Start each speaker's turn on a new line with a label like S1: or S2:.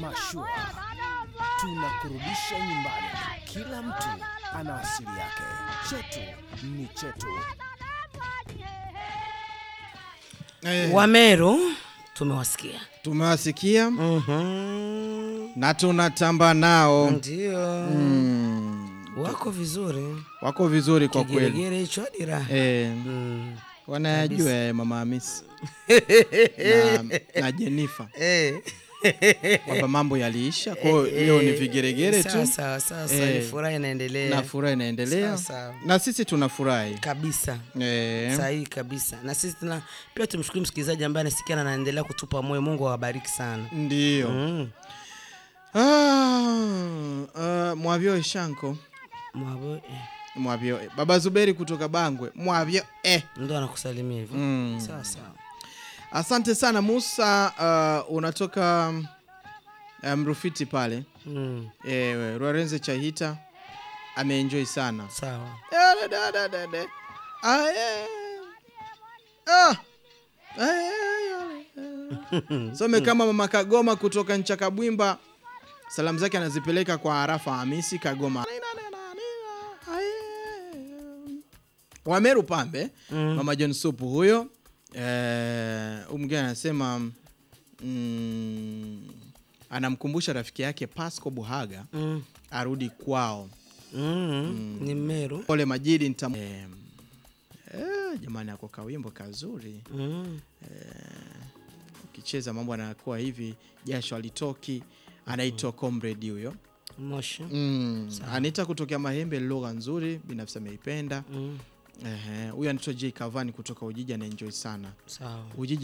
S1: Mashua tunakurudisha nyumbani. Kila mtu ana asili yake, chetu ni chetu.
S2: Eh,
S3: Wameru tumewasikia.
S2: tumewasikia
S3: Mhm.
S2: na tunatamba nao
S3: Ndio
S2: mm,
S3: wako vizuri,
S2: wako vizuri kwa kweli
S3: kigeregere hicho hadi raha.
S2: eh,
S3: Mm.
S2: wanayajua eh, mama Hamisi na, na Jenifa
S3: Eh.
S2: kwamba mambo yaliisha kwao, leo ni vigeregere tu
S3: Sasa sasa
S2: Eh.
S3: ni furaha inaendelea
S2: na furaha inaendelea
S3: Sasa.
S2: na sisi tunafurahi
S3: kabisa
S2: eh,
S3: sahihi kabisa, na sisi tuna pia tumshukuru msikilizaji ambaye anasikia na anaendelea kutupa moyo. Mungu awabariki sana.
S2: ndio
S3: Mm.
S2: ah, ah, mwavyo eshanko
S3: Mwabo, eh.
S2: mwavyo eh. baba Zuberi kutoka Bangwe mwavyo eh.
S3: Ndo anakusalimia hivyo
S2: mm.
S3: sawa sawa.
S2: Asante sana Musa, uh, unatoka uh, Mrufiti pale
S3: Mm.
S2: e, Rwarenze Chahita ameenjoy sana
S3: Sawa.
S2: Eh, da, da, da, da. Ah, eh. Ah. Eh, eh. some kama mama Kagoma kutoka Nchakabwimba, salamu zake anazipeleka kwa Arafa Hamisi Kagoma Wameru Pambe
S3: Mm.
S2: mama John Supu huyo eh, huyu mwingine anasema mm, anamkumbusha rafiki yake Pasco Buhaga
S3: Mm.
S2: arudi kwao
S3: Mm. Ni Meru.
S2: pole Majidi nitam... eh, eh, jamani ako kawimbo kazuri
S3: Mm.
S2: ukicheza mambo anakuwa hivi jasho alitoki anaitwa comrade huyo
S3: Moshi.
S2: mm. anaita kutokea Mahembe lugha nzuri binafsi ameipenda
S3: Mm.
S2: Ehe, huyu anaitwa J Kavani kutoka Ujiji anaenjoy sana
S3: Sawa.
S2: Ujiji